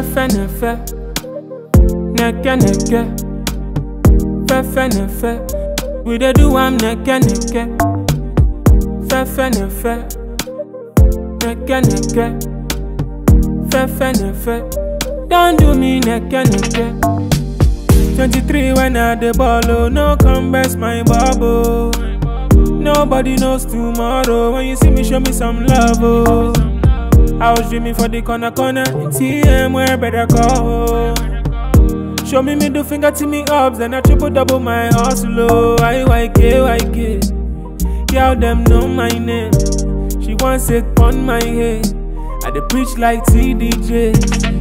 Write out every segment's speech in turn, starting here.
Fefe nefe, neke neke. Fefe nefe, we dey do am neke neke. Fefe nefe, neke neke. Fefe nefe, don't do me neke neke. 23 when I dey ball, oh, no come best my bubble. Nobody knows tomorrow. When you see me, show me some love, oh. I was dreaming for the corner corner. TM where better call. Show me middle finger to me ups, then I triple double my hustle. Oh, IYK, YK. Girl, them know my name. She wants it on my head. I dey preach like TDJ.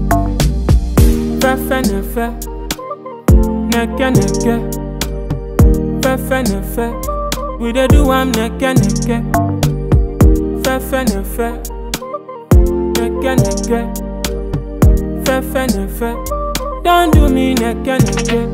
Fefe nefe, neke neke. Fefe nefe, we dey do am neke neke. Fefe nefe, neke neke. Fefe nefe, don't do me neke neke.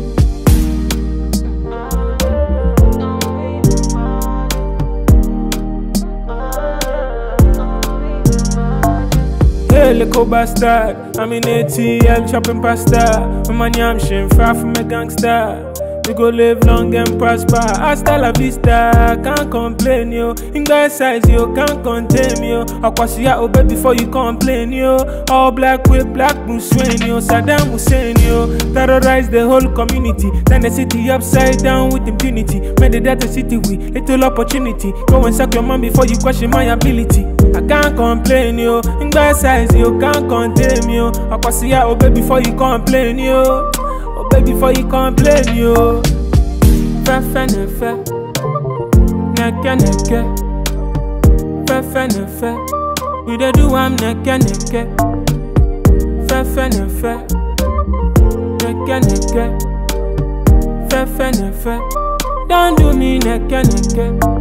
Hey, little bastard. I'm in ATL chopping pasta. With my yam shin, far from a gangster. We go live long and prosper. Hasta la vista, can't complain yo. In guy size yo, can't contain yo. Akwasiya obey before you complain yo. All black with black Bruce Wayne yo. Saddam Hussein yo. Terrorize the whole community. Turn the city upside down with impunity. Made the data city with little opportunity. Go and suck your mom before you question my ability. I can't complain yo. In guy size yo, can't contain yo. Akwasiya obey before you complain yo. Obey before you complain yo. Fefe nefe, neke neke. Fefe nefe, we dey do am neke neke. Fefe nefe, neke neke. Fefe nefe, don't do me neke neke.